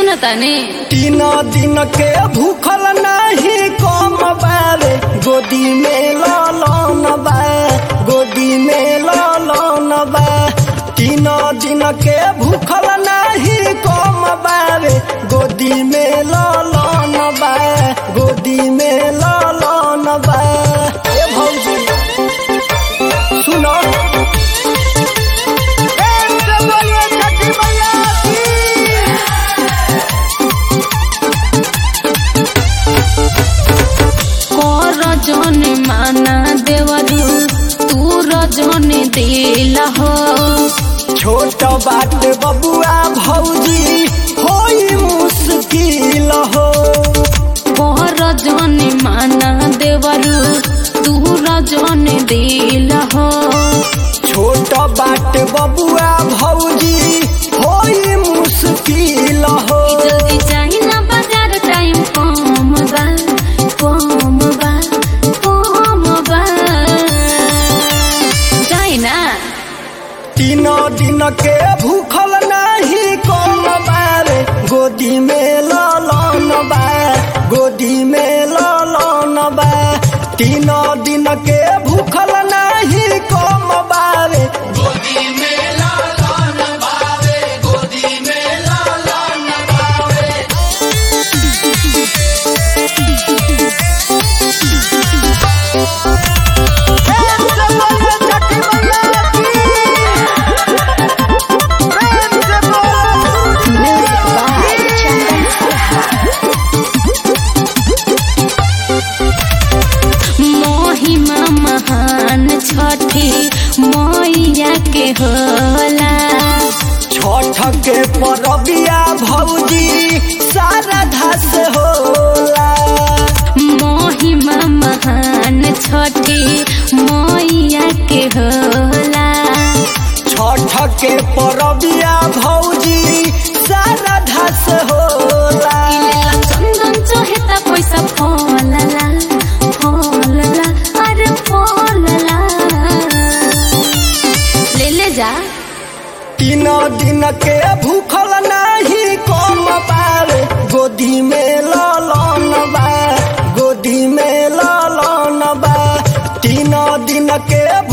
सुनतानी तीन दिन के भूखल नाही कम बारे गोदी में ललन बा गोदी में ललन बा तीन दिन के भूखल नाही कम बारे गोदी में ललन बा गोदी में ललन बा ए भौजी सुनो ए बोलिए छठी मैया की कर जने माना देवरू तू रजने दिल हो छोट बात बबुआ भौजी होई मुश्किल हो कर जने माना देवरू तू रजने दिल हो छोट बात बबुआ भौजी होई मुश्किल हो जल्दी जाई ना बाजार टाइम कम बा कम बा कम बा जाई ना तीन दिन के भूखल नाही कम बारे गोदी में ललन बा गोदी में ललन बा तीन दिन के भूखल नाही कम बारे महिमा महान छठी मैया के होला छठ के परबिया भौजी सारा धस होला महिमा महान छठी मैया के होला छठ के परबिया भौजी सारा धस होला चंदन चोहेता पैसा फलला फलला अरे फलला ले ले जा तीन दिन के भूखल नाही कम पारे गोदी में ललन बा गोदी में ललन बा तीन दिन के